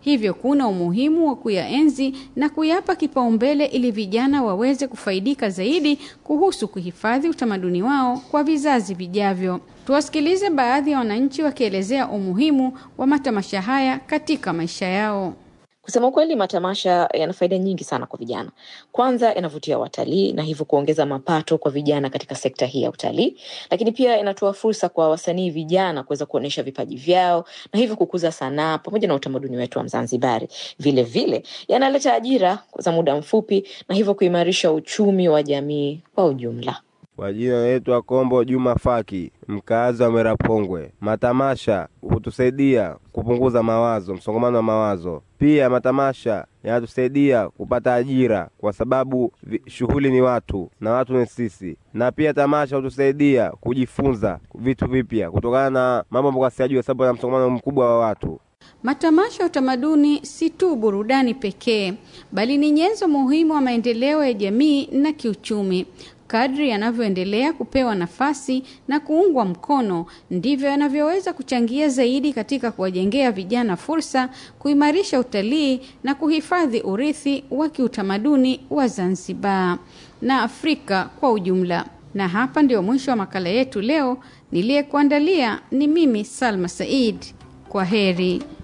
Hivyo kuna umuhimu wa kuyaenzi na kuyapa kipaumbele ili vijana waweze kufaidika zaidi kuhusu kuhifadhi utamaduni wao kwa vizazi vijavyo. Tuwasikilize baadhi ya wananchi wakielezea umuhimu wa matamasha haya katika maisha yao. Kusema ukweli, matamasha yana faida nyingi sana kwa vijana. Kwanza, yanavutia watalii na hivyo kuongeza mapato kwa vijana katika sekta hii ya utalii, lakini pia inatoa fursa kwa wasanii vijana kuweza kuonyesha vipaji vyao na hivyo kukuza sanaa pamoja na utamaduni wetu wa Mzanzibari. Vile vile yanaleta ajira za muda mfupi na hivyo kuimarisha uchumi wa jamii kwa ujumla. Kwa jina naitwa Kombo Juma Faki, mkaazi wa Merapongwe. Matamasha hutusaidia kupunguza mawazo, msongamano wa mawazo. Pia matamasha yanatusaidia kupata ajira, kwa sababu shughuli ni watu na watu ni sisi, na pia tamasha hutusaidia kujifunza vitu vipya kutokana na mambo ambayo siyajua, sababu ya msongamano mkubwa wa watu. Matamasha ya utamaduni si tu burudani pekee, bali ni nyenzo muhimu wa maendeleo ya jamii na kiuchumi. Kadri yanavyoendelea kupewa nafasi na kuungwa mkono, ndivyo yanavyoweza kuchangia zaidi katika kuwajengea vijana fursa, kuimarisha utalii na kuhifadhi urithi wa kiutamaduni wa Zanzibar na Afrika kwa ujumla. Na hapa ndio mwisho wa makala yetu leo. Niliyekuandalia ni mimi Salma Said. Kwa heri.